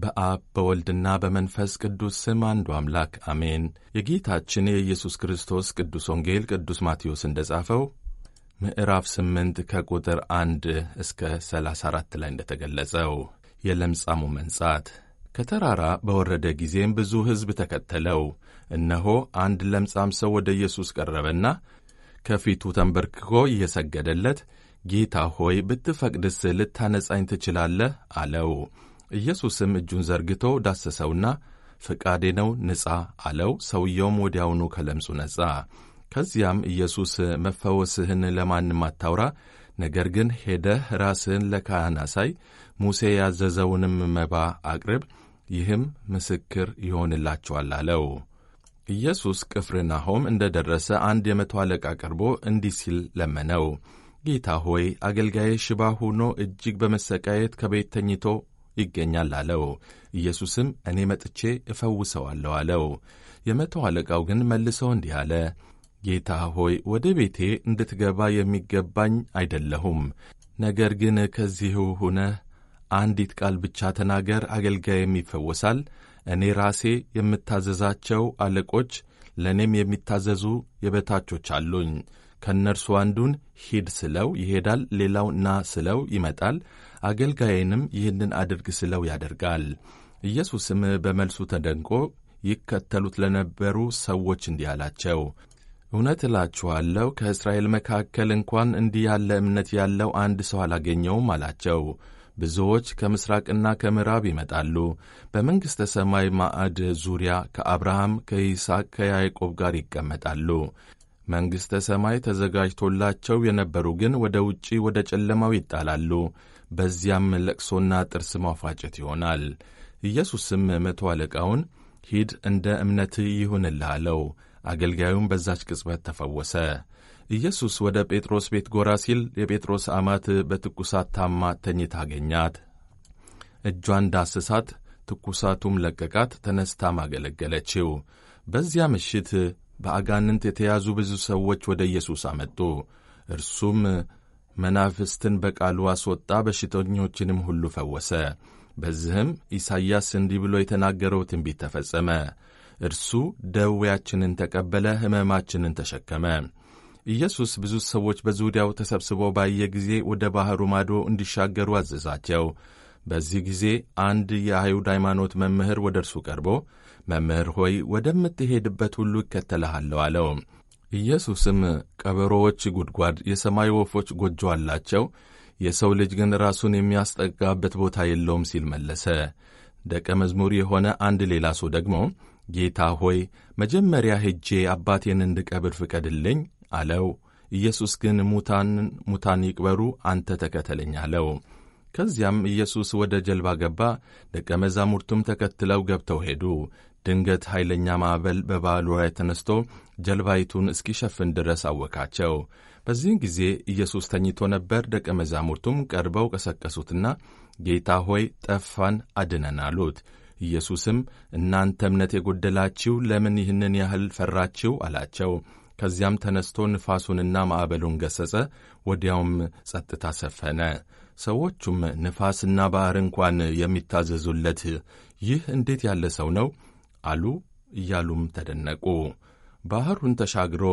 በአብ በወልድና በመንፈስ ቅዱስ ስም አንዱ አምላክ አሜን። የጌታችን የኢየሱስ ክርስቶስ ቅዱስ ወንጌል ቅዱስ ማቴዎስ እንደ ጻፈው ምዕራፍ 8 ከቁጥር 1 እስከ 34 ላይ እንደተገለጸው የለምጻሙ መንጻት ከተራራ በወረደ ጊዜም ብዙ ሕዝብ ተከተለው። እነሆ አንድ ለምጻም ሰው ወደ ኢየሱስ ቀረበና ከፊቱ ተንበርክኮ እየሰገደለት ጌታ ሆይ ብትፈቅድስ ልታነጻኝ ትችላለህ? አለው። ኢየሱስም እጁን ዘርግቶ ዳሰሰውና ፈቃዴ ነው ንጻ አለው። ሰውየውም ወዲያውኑ ከለምጹ ነጻ። ከዚያም ኢየሱስ መፈወስህን ለማንም አታውራ፣ ነገር ግን ሄደህ ራስህን ለካህን አሳይ፣ ሙሴ ያዘዘውንም መባ አቅርብ፣ ይህም ምስክር ይሆንላችኋል አለው። ኢየሱስ ቅፍርናሆም እንደ ደረሰ አንድ የመቶ አለቃ ቀርቦ እንዲህ ሲል ለመነው። ጌታ ሆይ አገልጋዬ ሽባ ሆኖ እጅግ በመሰቃየት ከቤት ተኝቶ ይገኛል አለው። ኢየሱስም እኔ መጥቼ እፈውሰዋለሁ አለው። የመቶ አለቃው ግን መልሶ እንዲህ አለ፣ ጌታ ሆይ ወደ ቤቴ እንድትገባ የሚገባኝ አይደለሁም። ነገር ግን ከዚሁ ሁነህ አንዲት ቃል ብቻ ተናገር፣ አገልጋይም ይፈወሳል። እኔ ራሴ የምታዘዛቸው አለቆች ለእኔም የሚታዘዙ የበታቾች አሉኝ። ከእነርሱ አንዱን ሂድ ስለው ይሄዳል፣ ሌላው ና ስለው ይመጣል፣ አገልጋይንም ይህንን አድርግ ስለው ያደርጋል። ኢየሱስም በመልሱ ተደንቆ ይከተሉት ለነበሩ ሰዎች እንዲህ አላቸው፣ እውነት እላችኋለሁ ከእስራኤል መካከል እንኳን እንዲህ ያለ እምነት ያለው አንድ ሰው አላገኘውም አላቸው። ብዙዎች ከምሥራቅና ከምዕራብ ይመጣሉ፣ በመንግሥተ ሰማይ ማዕድ ዙሪያ ከአብርሃም ከይስሐቅ፣ ከያዕቆብ ጋር ይቀመጣሉ። መንግሥተ ሰማይ ተዘጋጅቶላቸው የነበሩ ግን ወደ ውጪ ወደ ጨለማው ይጣላሉ። በዚያም ለቅሶና ጥርስ ማፋጨት ይሆናል። ኢየሱስም መቶ አለቃውን ሂድ፣ እንደ እምነትህ ይሁንልህ አለው። አገልጋዩም በዛች ቅጽበት ተፈወሰ። ኢየሱስ ወደ ጴጥሮስ ቤት ጎራ ሲል የጴጥሮስ አማት በትኩሳት ታማ ተኝታ አገኛት። እጇን ዳስሳት፣ ትኩሳቱም ለቀቃት። ተነስታም አገለገለችው። በዚያ ምሽት በአጋንንት የተያዙ ብዙ ሰዎች ወደ ኢየሱስ አመጡ። እርሱም መናፍስትን በቃሉ አስወጣ፣ በሽተኞችንም ሁሉ ፈወሰ። በዚህም ኢሳይያስ እንዲህ ብሎ የተናገረው ትንቢት ተፈጸመ። እርሱ ደዌያችንን ተቀበለ፣ ሕመማችንን ተሸከመ። ኢየሱስ ብዙ ሰዎች በዙሪያው ተሰብስበው ባየ ጊዜ ወደ ባሕሩ ማዶ እንዲሻገሩ አዘዛቸው። በዚህ ጊዜ አንድ የአይሁድ ሃይማኖት መምህር ወደ እርሱ ቀርቦ መምህር ሆይ ወደምትሄድበት ሁሉ እከተልሃለሁ አለው። ኢየሱስም ቀበሮዎች ጉድጓድ፣ የሰማይ ወፎች ጎጆ አላቸው፣ የሰው ልጅ ግን ራሱን የሚያስጠጋበት ቦታ የለውም ሲል መለሰ። ደቀ መዝሙር የሆነ አንድ ሌላ ሰው ደግሞ ጌታ ሆይ መጀመሪያ ሄጄ አባቴን እንድቀብር ፍቀድልኝ አለው። ኢየሱስ ግን ሙታንን ሙታን ይቅበሩ፣ አንተ ተከተለኝ አለው። ከዚያም ኢየሱስ ወደ ጀልባ ገባ፣ ደቀ መዛሙርቱም ተከትለው ገብተው ሄዱ። ድንገት ኃይለኛ ማዕበል በባሕሩ ላይ ተነስቶ ጀልባይቱን እስኪሸፍን ድረስ አወካቸው። በዚህን ጊዜ ኢየሱስ ተኝቶ ነበር። ደቀ መዛሙርቱም ቀርበው ቀሰቀሱትና ጌታ ሆይ ጠፋን፣ አድነን አሉት። ኢየሱስም እናንተ እምነት የጎደላችሁ ለምን ይህንን ያህል ፈራችሁ? አላቸው። ከዚያም ተነስቶ ንፋሱንና ማዕበሉን ገሠጸ፣ ወዲያውም ጸጥታ ሰፈነ። ሰዎቹም ንፋስና ባሕር እንኳን የሚታዘዙለት ይህ እንዴት ያለ ሰው ነው አሉ። እያሉም ተደነቁ። ባሕሩን ተሻግሮ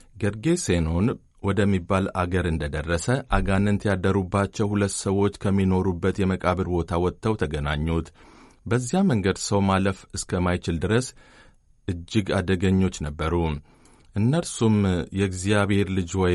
ጌርጌሴኖን ወደሚባል አገር እንደ ደረሰ አጋንንት ያደሩባቸው ሁለት ሰዎች ከሚኖሩበት የመቃብር ቦታ ወጥተው ተገናኙት። በዚያ መንገድ ሰው ማለፍ እስከማይችል ድረስ እጅግ አደገኞች ነበሩ። እነርሱም የእግዚአብሔር ልጅ ወይ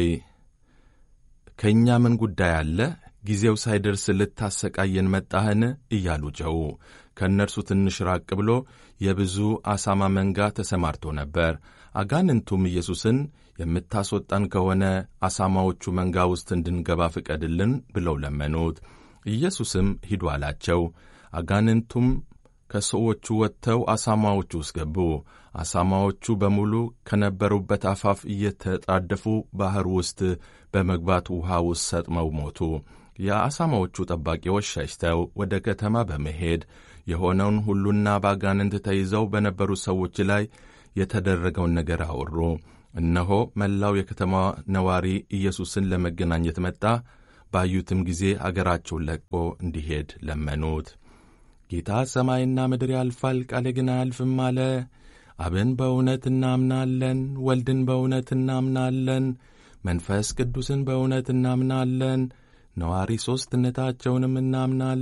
ከእኛ ምን ጉዳይ አለ? ጊዜው ሳይደርስ ልታሰቃየን መጣህን? እያሉ ጨው። ከእነርሱ ትንሽ ራቅ ብሎ የብዙ አሳማ መንጋ ተሰማርቶ ነበር። አጋንንቱም ኢየሱስን የምታስወጣን ከሆነ አሳማዎቹ መንጋ ውስጥ እንድንገባ ፍቀድልን ብለው ለመኑት። ኢየሱስም ሂዱ አላቸው። አጋንንቱም ከሰዎቹ ወጥተው አሳማዎቹ ውስጥ ገቡ። አሳማዎቹ በሙሉ ከነበሩበት አፋፍ እየተጣደፉ ባሕር ውስጥ በመግባት ውሃ ውስጥ ሰጥመው ሞቱ። የአሳማዎቹ ጠባቂዎች ሸሽተው ወደ ከተማ በመሄድ የሆነውን ሁሉና በአጋንንት ተይዘው በነበሩ ሰዎች ላይ የተደረገውን ነገር አወሩ። እነሆ መላው የከተማ ነዋሪ ኢየሱስን ለመገናኘት መጣ። ባዩትም ጊዜ አገራቸውን ለቆ እንዲሄድ ለመኑት። ጌታ ሰማይና ምድር ያልፋል፣ ቃሌ ግን አያልፍም አለ። አብን በእውነት እናምናለን፣ ወልድን በእውነት እናምናለን፣ መንፈስ ቅዱስን በእውነት እናምናለን፣ ነዋሪ ሦስትነታቸውንም እናምናለን